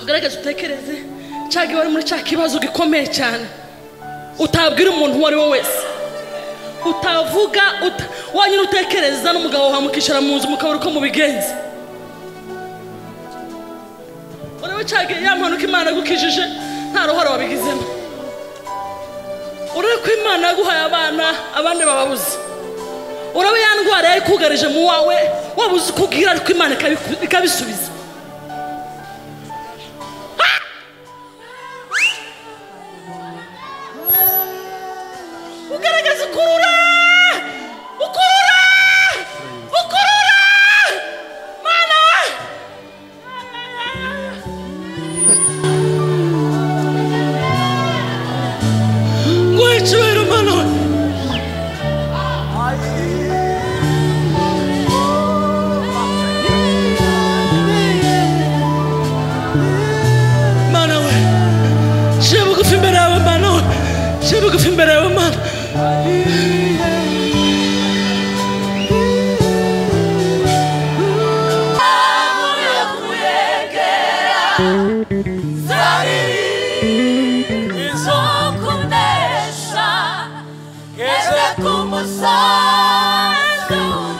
ugaragaze utekereze cya gihe wari muri cya kibazo gikomeye cyane utabwira umuntu uwo ari we wese utavuga uta wanyine utekereza n'umugabo wawe mukicara mu nzu mukabura uko mubigenza urebe cya gihe ya mpanuka imana yagukijije nta ruhare wabigizemo urebe ko imana yaguhaye abana abandi bababuze urebe ya ndwara yari ikugarije mu wawe wabuze uko ubwira ariko imana ikabiku- ikabisubiza ugaragaza ukurura ukurura ukurura mana nguhe icyubahiro mana we mana we nciye bugufi imbere yawe mana we nciye bugufi imbere yawe mana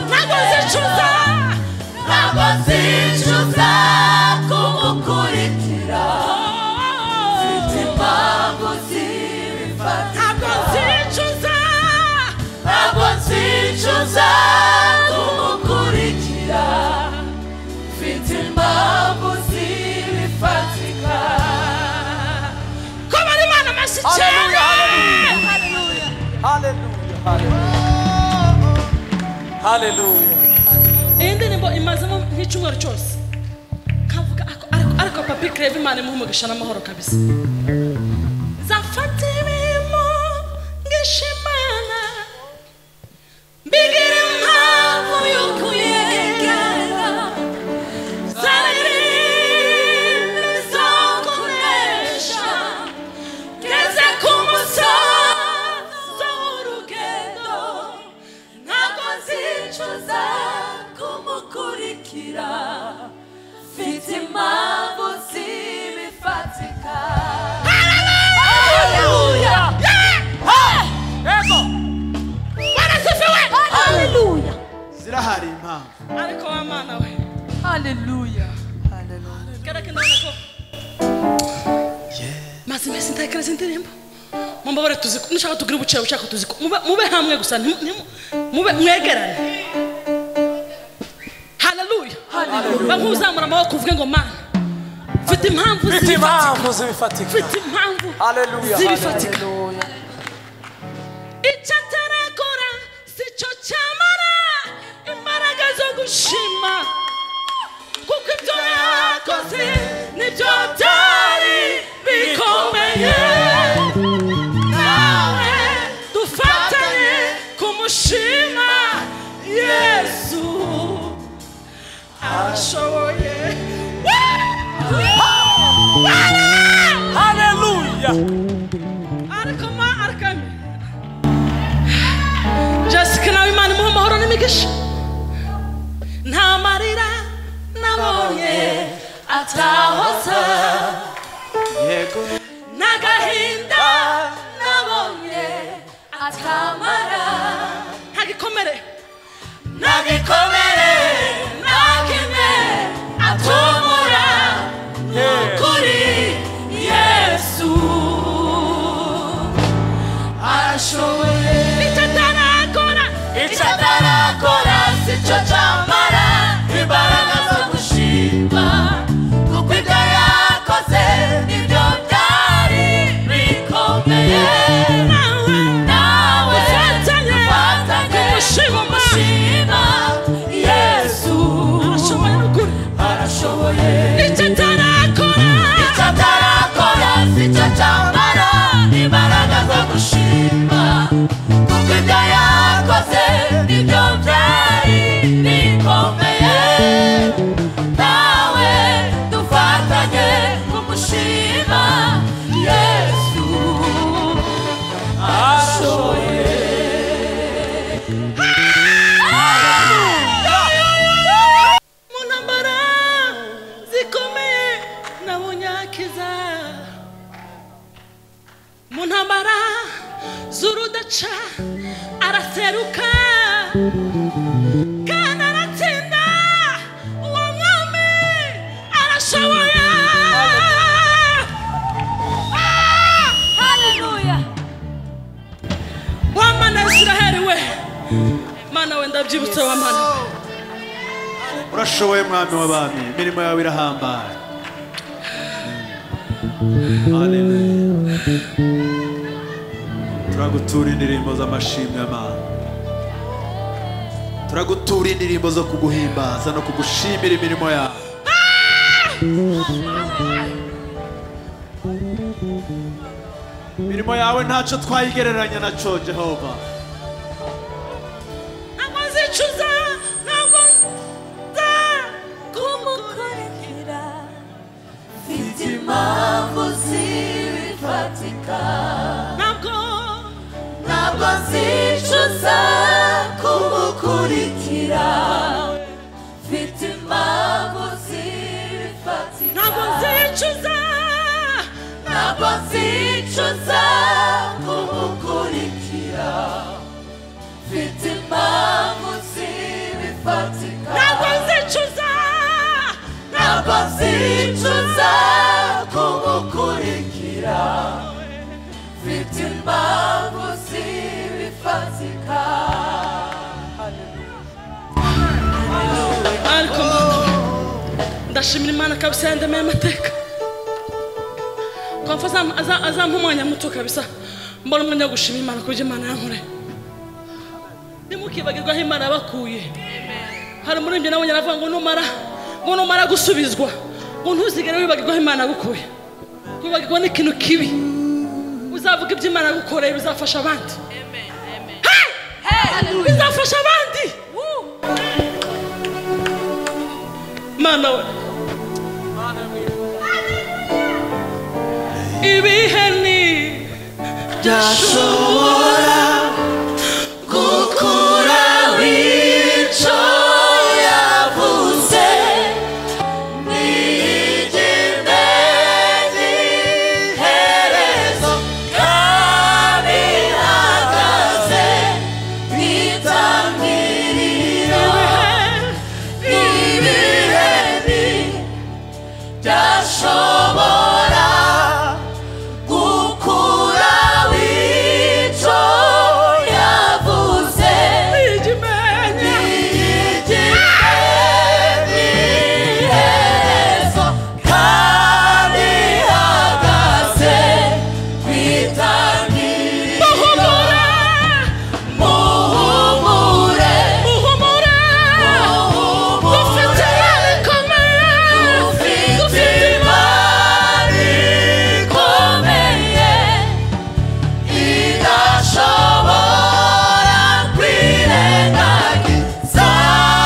Ntabwo nzicuza Ntabwo nzicuza kumukurikira Mfite impamvu zibifatira Ntabwo nzicuza Ntabwo nzicuza kumukurikira Mfite impamvu zibifatika Kuba ari Imana amashyi icyenda Hallelujah, Hallelujah Hallelujah, hallelujah. Hallelujah. iyi ndirimbo imazemo nk'icyumweru cyose kavuga ariko ariko- ariko papi kireba imana imuha umugisha n'amahoro kabisa zafata ibirimo ngisha imana mbigira impamvu y'uko uyegera zarerere zo kunesha ngeze ku musozo w'urugendo ntabwo nzicuza kumukurikira mfite impamvu zibifatika haleluya barasifiwe haleluya Zirahari impamvu. ariko wa mana we haleluya haleluya maze iminsi ntakereza indirimbo mumbabare tuziko nushaka tugire ubuciro bushaka tuziko Mube- mube hamwe gusa ntimu- ntimu- mube mwegerane haleluya bankuzamura amaboko uvuge ngo mana mfite impamvu Mfite zibifatika impamvu zibifatika. mfite impamvu Haleluya, zibifatika icyo atarakora si cyo cyamara imbaraga zo gushima kuko ibyo yakoze nibyo byari bikomeye nawe dufatanye kumushima yesu arashoboye Hallelujah. ariko ma ariko jessica nawe imana imuha amahoro n'imigisha nta marira nabonye atahoza Yego. n'agahinda nabonye atamara ntagikomere nagikomere nakime atumura Yeah. kuri yesu ashoboye icyo atarakora icyo atarakora si cyo cyamara imbaraga zo gushima kuko ibyo yakoze nibyo byari bikomeye nawe nawe ufatanye kumushima mukiza mu ntambara z'urudaca araseruka kandi aratsinda uwo mwami arashoboye wa mana israheli we mana we ndabyibutse wa mana urashoboye mwami w'abami imirimo yawe irahambaye Hallelujah. turagutura indirimbo z'amashimwe mana turagutura indirimbo zo kuguhimbaza no kugushimira imirimo yawe imirimo yawe ntacyo twayigereranya na cyo jehova ntabwo nzicuza ntabwo nza kumukurikira Mfite impamvu zibifatika ntabwo ntabwo nzicuza kumukurikira mfite impamvu zibifatika ntabwo nzicuza ntabwo nzicuza kumukurikira mfite impamvu zibifatika ntabwo nzicuza ntabwo nzicuza kumukurikira mfite impamvu zibifatika ariko ndashimira imana kabisa yandemeye amateka twapfa azam- aza- azampa umwanya muto kabisa mbona umwanya wo gushima imana kubyo imana yankoreye ntimukibagirwe aho imana yabakuye hari umuririmbyi nawe yaravuga ngo numara ngo numara gusubizwa ngo ntuzigere wibagirwa aho imana yagukuye wibagirwa n'ikintu kibi uzavuga ibyo imana yagukoreye bizafasha abandi Hey! bizafasha abandi mana we ibihe ni byashobora gukuraho icyo yavuze ntigire n'iherezo kandi ihagaze nk'itangiriro ibireni byashobora gukura wico yavuze ntigigeni herezo kandi ihagaze kwitangirira muhumure muhumure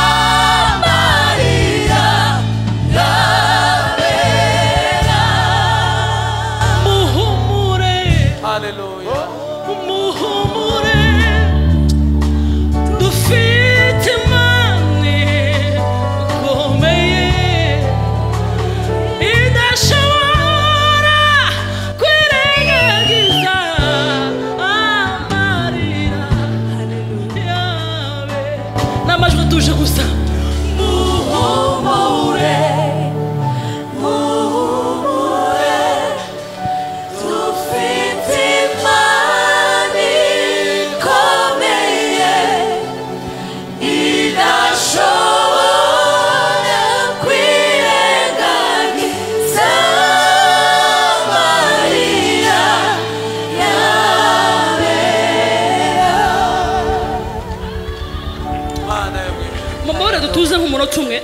ufite imari ikomeye idashobora kwirengagiza Mariya Rabera muhumure Hallelujah. muhumure dufite imana ikomeye idashobora kwirengagiza amarira yawe n'amajwi atuje gusa muhumure muhumure dufite imana ikomeye idashobora kwirengagiza Mariya yabera Mana y'abwiza. mumubore dutuze nk'umunota umwe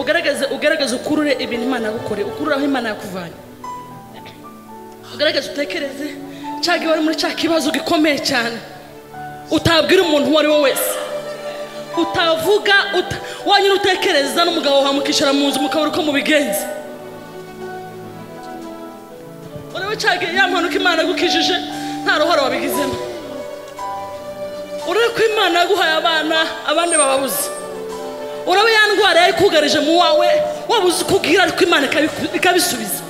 ugaragaze ugaragaze ukurure ibintu imana yagukoreye ukurure aho imana yakuvanye ugaragaze utekereze cyangwa iyo wari muri cya kibazo gikomeye cyane utabwira umuntu uwo ari we wese utavuga uta- wanyine utekereza n'umugabo wawe mukicara mu nzu mukabura uko mubigenza urebe cyangwa ya mpanuka imana yagukijije nta ruhare wabigizemo urebe ko imana yaguhaye abana abandi bababuze uraba ya ndwara yari ikugarije mu wawe wabuze ukubwira ariko imana ikabiku- ikabisubiza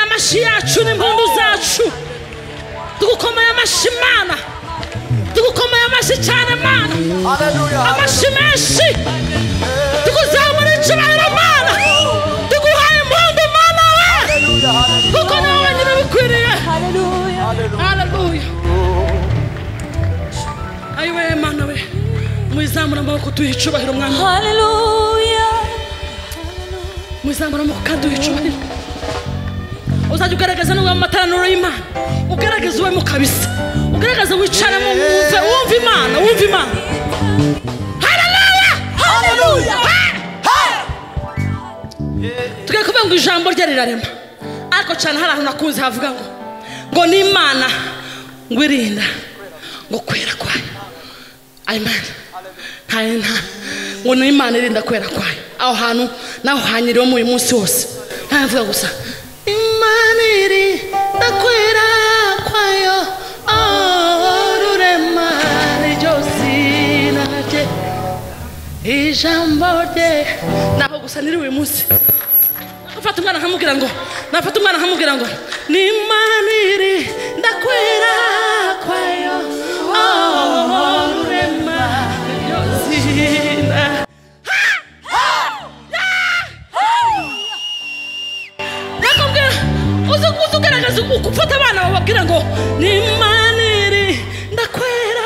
amashyi yacu n'impundu zacu tugukomeye amashyi mana tugukomeye amashyi cyane mana amashyi menshi tukuzamura icyubahiro mana tuguhaye impundu mana we kuko nawe wenyine bikwiriye haleluya ayo we mana we mwizamura amaboko duhe icyubahiro mwana we. mwizamura amaboko kandi duhe icyubahiro uzajya ugaragaza nubwo mu materaniro y'imana ugaragaza uwe mu kabisa ugaragaza wicaramo wumve wumve imana wumve imana haleluya haleluya tugiye kuvuga ngo ijambo rye rirarema ariko cyane hari ahantu nakunze havuga ngo ngo ni imana ngo irinda ngo kwera kwayo amen ntayo nta ngo ni imana irinda kwera kwayo aho hantu naho hanyiriwemo uyu munsi wose ntayo mvuga gusa imana irinda kwera kwayo oh, rurema niryo zina rye ijambo rye naho gusa niri uyu munsi nafata umwana nkamubwira ngo nafata umwana nkamubwira ngo ni imana iri ndakwera kwayo oh, rurema niryo zina nakubwira uzi uzi ugaragaza uku ufata abana bababwira ngo ni imana iri ndakwera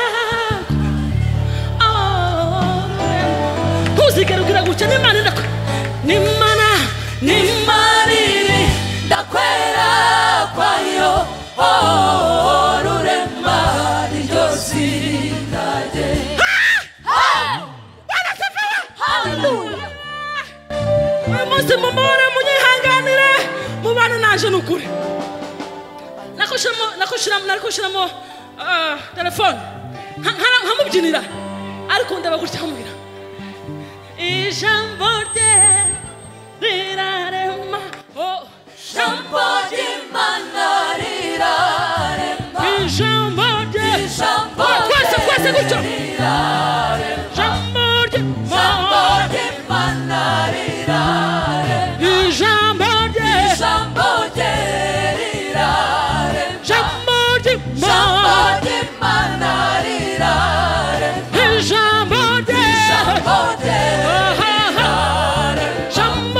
Oh, ntuzigere ugira gutya ni imana ndakwera ni imana ni imana Maniri ndakwera kwayo oh, rurema niryo zina rye Hallelujah. uyu munsi mumubare munyihanganire mubane naje ni ukuri nakoshiramo nakoshiramo nakoshiramo ah, telefone Nka- nka- nkamubyinira ariko ndaba gutya nkamubwira ijambo rye rirarema oh, Jambo ry'Imana rirarema ijambo rye Ijambo twese twese gutyo ijambo rye Jambo ry'Imana rirarema ijambo rye Jambo rye rirarema ijambo rye Jambo ry'Imana rirarema ijambo rye Jambo rye rirarema Jambo ry'Imana rirarema Jambo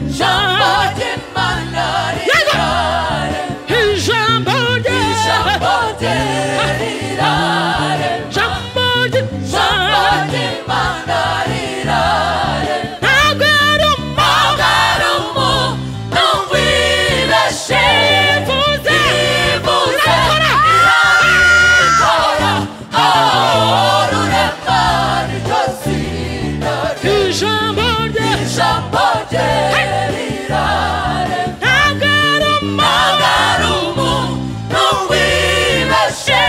rye rirarema Jambo ry'Imana rirarema Agarumo n'ubwirashe ibuze irabikora aho rurema niryo zina rye ijambo rye rirarema Agarumo n'ubwirashe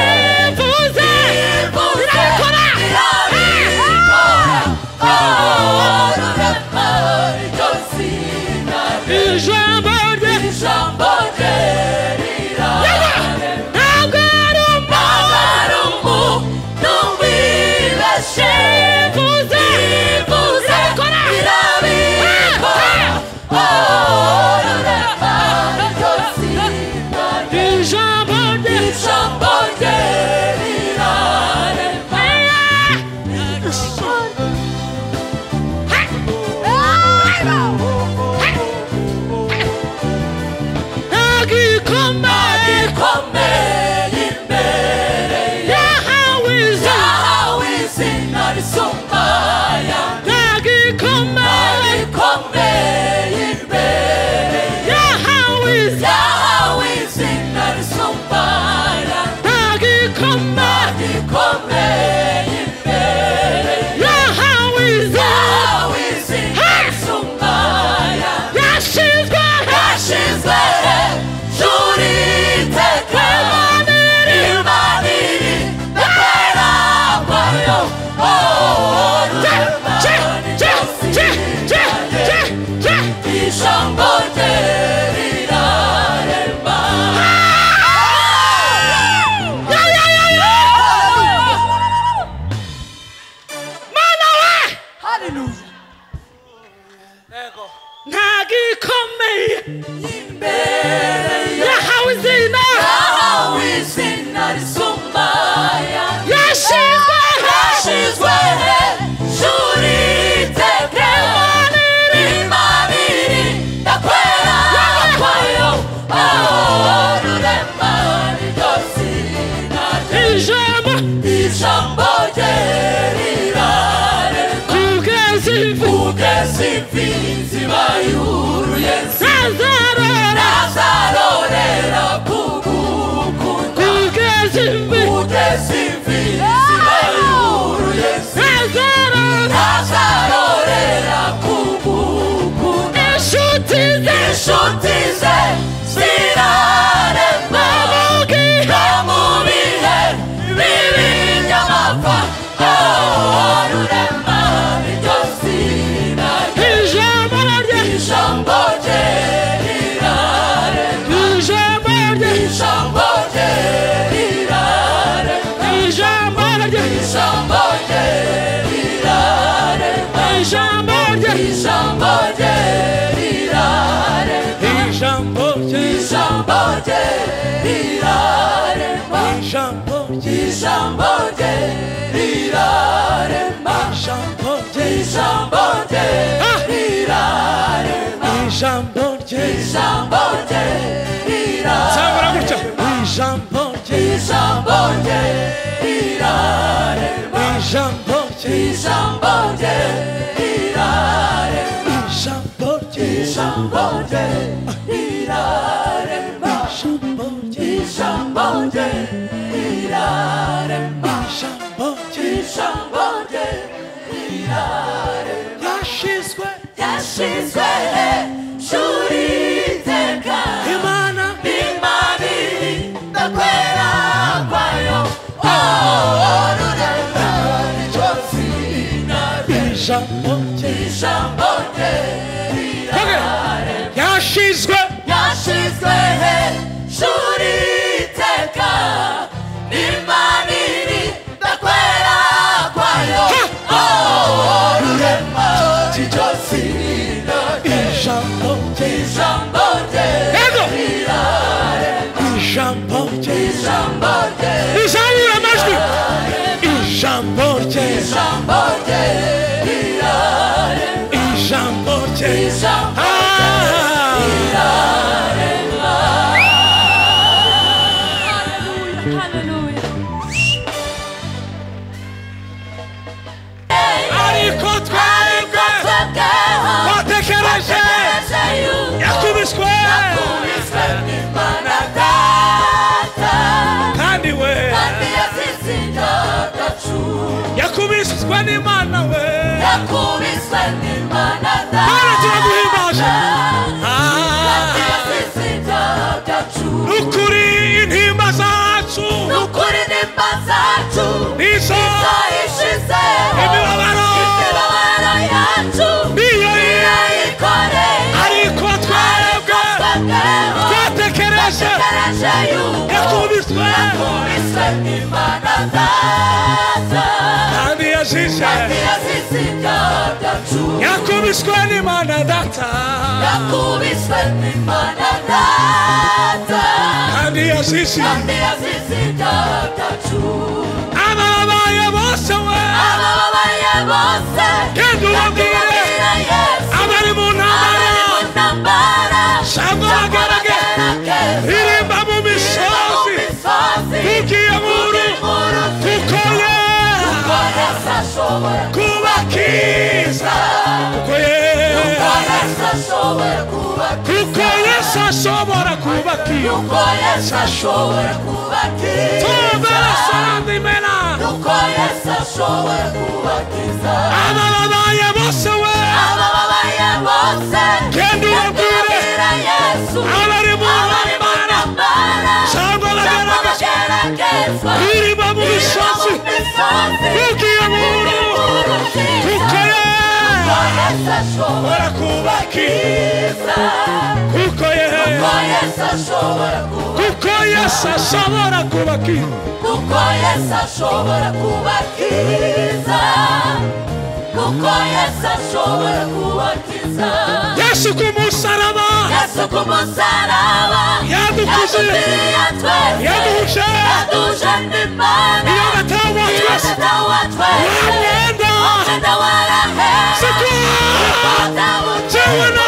ibuze irabikora aho rurema niryo zina rye ijambo rye rirarema Nagarumu n'ubwirashe ibuze irabikora aho rurema niryo zina rye Ijambo rye rirarema gikomeye imbere yahawe izina risumba ayandi. gikomeye imbere yahawe izina risumba ayandi. gikomeye imbere yahawe izina risumba ayandi. Yashizwe yashyizwe hejuru ntazarara azarorera kugukunda kugeza imvi kugeza imvi zibaye ntazarara azarorera kugukunda inshuti ze inshuti ze zirarema bamugiha no mu bihe bibi by'amapfa ahorurema iryo zina rye ijambo rye ijambo rye rirarema ijambo rye ijambo rye rirarema ijambo rye ijambo rye rirarema ijambo rye ijambo rye rirarema Ijambo rye ijambo rye rirarema Ijambo Ah! ijambo rye rirarema ijambo rye rirarema rye Ijambo rye Ijambo rye ijambo rye rirarema Zambara gutya Ijambo rye ijambo rye rirarema Ijambo rye ijambo rye rirarema Ijambo rye ijambo rye rirarema ijambo Ijambo rye rye rirarema Ijambo rye ijambo rye rirarema Yashizwe ryashinzwe hejuru iteka Imana imanini ndakwera kwayo oh rurema nicyo zina rye Ijambo rye ijambo rye rirarema Yashizwe yashyizwe hejuru iteka n'imanini ndakwera kwayo oh rurema nicyo zina rye Ijambo rye ijambo rye Yego rirarema Ijambo rye ijambo rye Izabura amajwi Ijambo rye ijambo rye rirarema Ijambo rye ijambo Ah! ariko ariko twebwe twebwe watekereje twatekereje yuko yakubiswe yakubiswe n'imana data kandi we kandi yasize indagacu yakubiswe n'imana we yakubiswe n'imana Bwana data turaguhimbaje. kandi Ah! yasize indagacu ukuri intimba zacu nukuri nimba zacu nizo zahishize imibabaro imibabaro yacu niyo ikore ariko twebwe twatekereje twatekereje yuko yakubiswe yakubiswe n'imana data kandi yazize kandi yasize ibyaha byacu yakubiswe n'imana data yakubiswe n'imana data kandi yazize kandi yasize ibyaha byacu ababaye bose we abababaye bose Genda ubabwire. Ndabwira Yesu, abari mu abari mu ntambara ntambara cyangwa cyangwa abagarage abagarage, irimba birimba mu mu misozi misozi, tugiye mu tugiye rugo, mu rugo, tukoye kuko Yesu ashobora kubakiza kuko kuko Yesu ye- ashobora kubakiza kuko yesu ashobora kubakiza kuko Yesu ashobora kubakiza tumbera sarandimena kuko Yesu ashobora kubakiza ababaye bose we abababaye bose Genda ubabwire. ndabwira Yesu abari mu abari mu ntambara ntambara cyangwa abagarage abageragezwa irimba mu misozi tugiye mu rugo, kuko ye- ashobora kubakiza kuko ye- kuko yesu ashobora kubakiza kuko yesu ashobora kubakiza kuko yesu ashobora kubakiza yesu ku musaraba yesu ku musaraba yadukuze yadupfiriye twese yaduhuje yaduje n'imana iyo gatawa twese yagatawa twese wamwenda umwenda warahera siko jewe nawe twarababariwe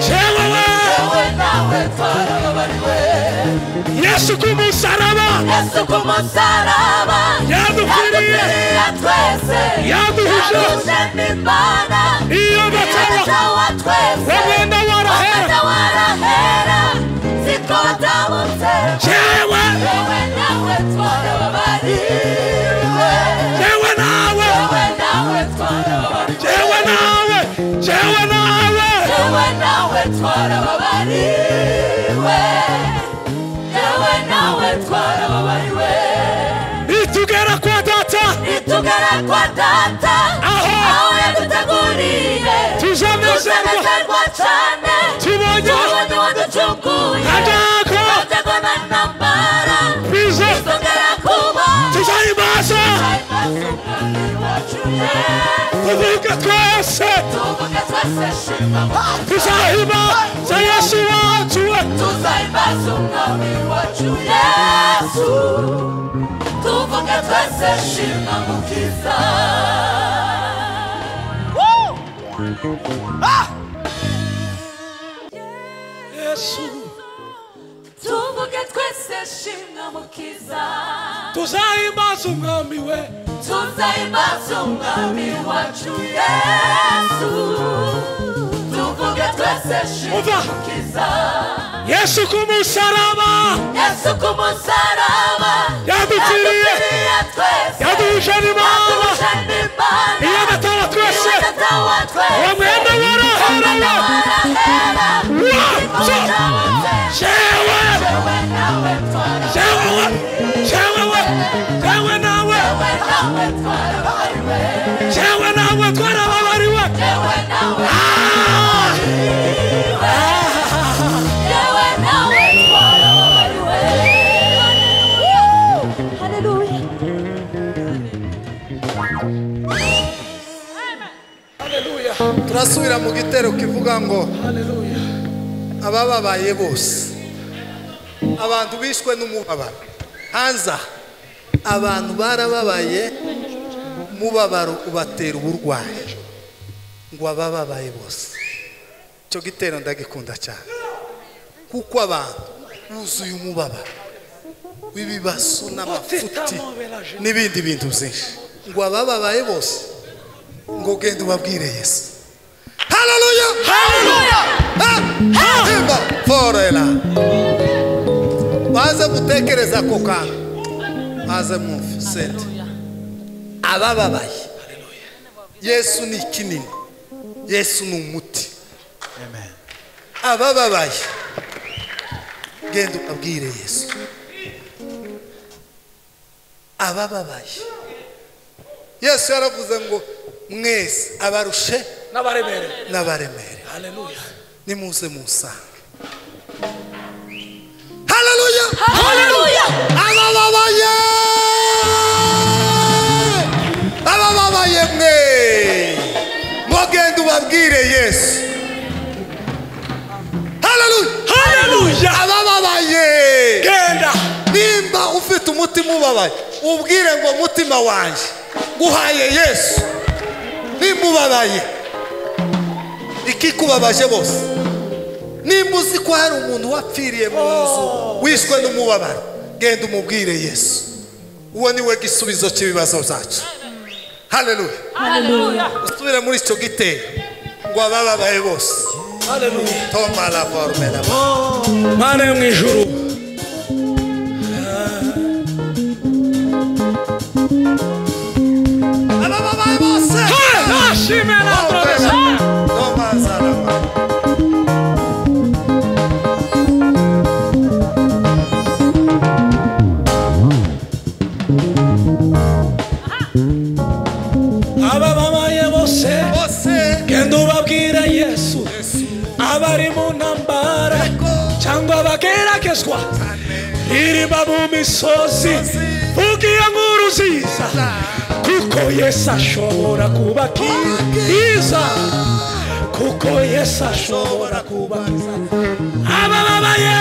jewe we yesu ku musaraba Yesu ku musaraba yadukwiriye yadukwiriye twese yaduhuje yaduje n'imana iyo bataba iratawa twese bagenda barahera bagenda barahera siko batabutse jewe yewe nawe twarababariwe jewe nawe yewe nawe twarababariwe jewe nawe jewe nawe yewe nawe twarababariwe yewe nawe twarababariwe itugera kwa data nitugera kwa data Aho. aho yaduteguriye tuzamezerwa tuzanezerwa cyane tubonye Tubonye waducunguye adako Wategana n'ambara bize Tuzongera kuba tuzayimaza Tuzayibasukani wacu Yesu tuvuge twese Tuvuge twese shima Bwana tuzahimaza yesu wacu we Tuzayibasukani wacu Yesu Tuvuge twese shima mukiza yesu Tuvuge twese shima mukiza tuzahimaza umwami we tuzahimbaza umwami wacu yesu tuvuge twese Umva. shimukiza yesu ku musaraba yesu ku musaraba Yadupfiriye. Yadupfiriye twese yaduhuje n'imana Yaduje n'Imana. iyo bataba twese Niwe datawa twese uwo mwenda warahera Umwenda we warahera wacu jewe Jewe nawe twara jewe jewe we jewe nawe Jewe nawe twara jewe nawe twarababariwe Jewe nawe Ah! Jewe nawe twara Hallelujah. turasubira mu gitero kivuga ngo abababaye bose abantu bishwe n'umubabaro hanza abantu barababaye umubabaro ubatera uburwayi ngo abababaye bose icyo gitero ndagikunda cyane kuko abantu buzuye umubabaro w'ibibazo n'amapfuti n'ibindi bintu byinshi ngo abababaye bose ngo genda ubabwire yesu haleluya haleluya forera baze gutekereza ako kantu maze mwumve sente abababaye yesu ni kinini yesu ni umuti abababaye genda ubabwire yesu abababaye yesu yaravuze ngo mwese abarushe n'abaremereye n'abaremere haleluya nimuze musange haleluya Hallelujah. abababaye abababaye mwe mugende ubabwire yesu haleluya haleluya abababaye genda nimba ufite umutima ubabaye ubwire ngo mutima wanjye guhaye yesu nimubabaye ikikubabaje bose nimba uzi ko hari umuntu wapfiriye mu nzu wishwe n'umubabaro genda umubwire yesu uwo ni we gisubizo cy'ibibazo byacu haleluya usubire muri icyo gitero ngo abababaye bose haleluya toma la forme la mana yo mu ijuru abababaye bose nashimira toma za la forme abababaye bose bose genda ubabwire yesu abari mu ntambara cyangwa abageragezwa iriba mu misozi vugira nkuru nziza kuko yesu ashobora kubakiza kuko yesu ashobora kubakiza abababaye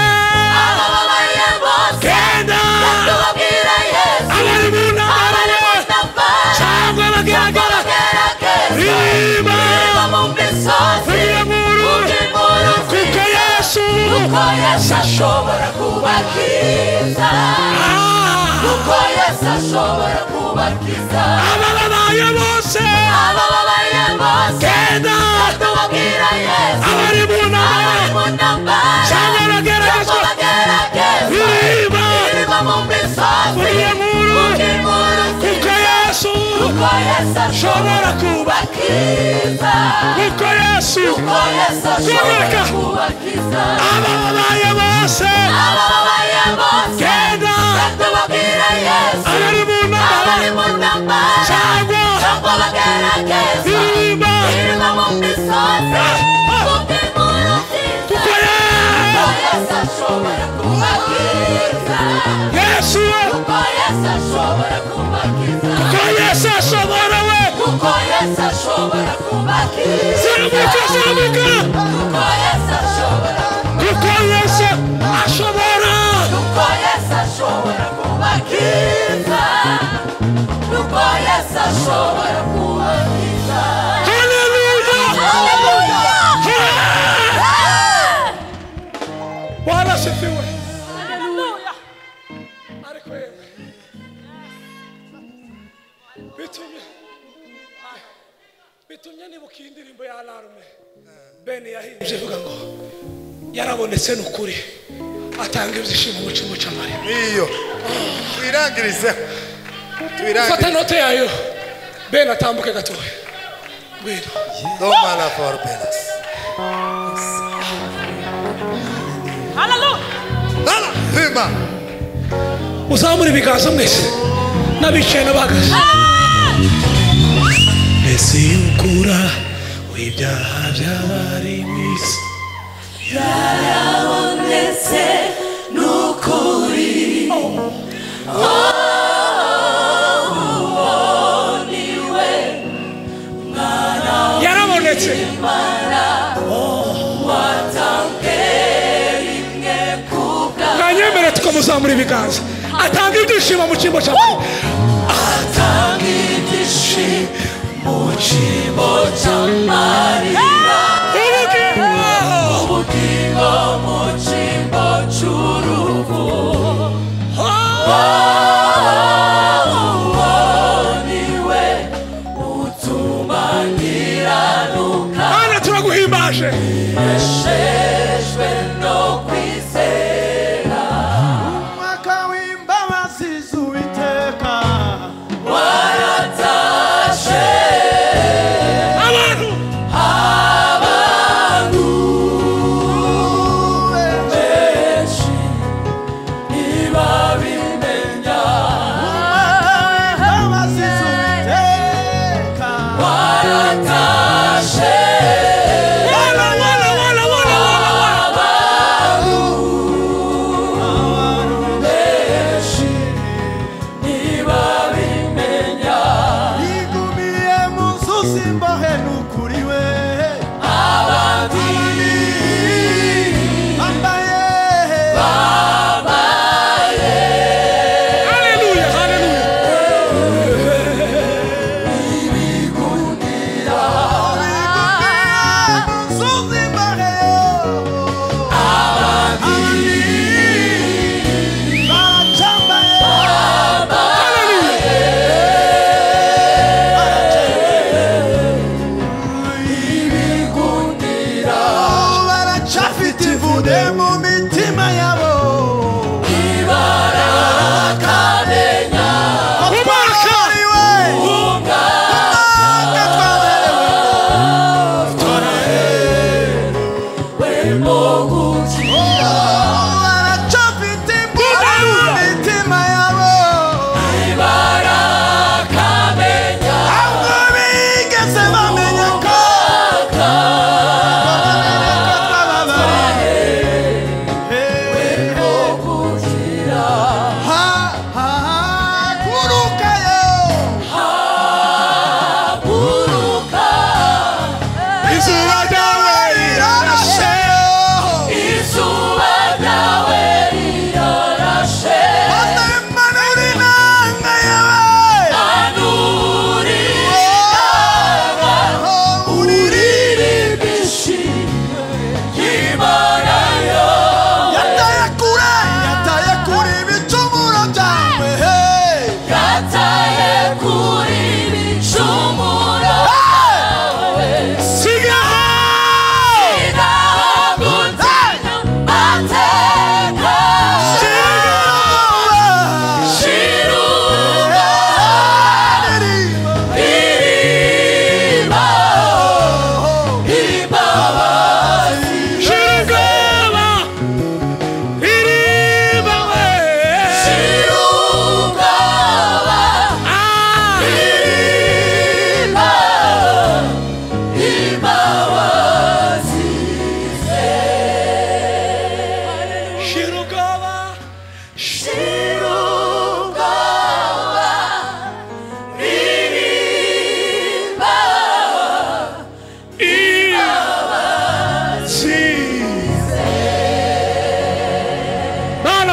Abababaye bose genda tubabwira Yesu. abari mu ntambara Nambara cyangwa abagaragara gerageza iriba niba mu misozi vugira nkuru inkuru kuko nziza yesu kuko Yesu ashobora kubakiza Ah! ushobora kubakiza abababaye bose abababaye bose genda tubabwira yesu abari mu abari mu ntambara abagerageza birirwa mu misozi mu nkuru kuko yesu ashobora kubakiza kuko yesu ashobora kubakiza abababaye bose tubabwira yesu nama cyangwa abageragezwa biribwa Kurya nkuru. kuko yesu Ashobora kuko yesu Kubaka. abababaye bose genda abari mu nama abari mu ntambara cyangwa cyangwa abagerageza biribwa Irma mu misozi kuko inkuru kuko nziza ye- kuko yesu ashobora kubakiza yesu we kuko yesu ashobora kubakiza kuko yesu ashobora we kuko yesu ashobora kubakiza zamuka kuko yesu zamuka ashobora kuko yesu ashobora kuko yesu ashobora kubakiza kuko yesu ashobora kubakiza haleluya haleluya warasifiwe ariko yewe bitumye bitumye nibuka iyi ndirimbo ya larume beni yahimbye ivuga ngo yarabonetse ni ukuri atanga ibyishimo mu cyimbo cy'amare niyo twirangirizeho fata twirangirize inote yayo beni atambuke gatoya ngwino domana for penas Dala, hima. muzamure ibiganza mwese n'abicaye n'abahagaze mbese y'ukura w'ibyaha by'abari mu isi ndetse n'ukuri yarabonetse mwanyemere tukamuzamura ibiganza atanga ibyishimo mu cyimbo cya mbere atanga ibyishimo mu cyimbo cy'amarira ubugingo ubugingo mu cyimbo cy'urupfu wowe niwe utuma nkiranuka mana turaguhimbaje neshejwe no kwizera umwaka w'imbabazi z'uwiteka waratashe abantu abantu benshi ntibabimenya imbabazi z'uwiteka waratashe wala wala wala wala wala wala benshi ntibabimenya igumiye mu nzuzi imbohe n'ukuriwe abandi bambaye haleluya haleluya mu nzuzi imbohe abandi baracambaye bigundira baracafite ivude mu mitima yabo ibarakamenya umwaka Ukuriwe, umwaka twaberewe wemo gukira baracafite ivude mu mitima yabo ibarakamenya Ntabwo bigeze bamenya ko twababaye. gukira Ha, ha, ha, kurukayo. haguruka izuba ryawe Rirashe. izuba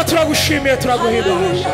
turagushimiye turaguhimbaje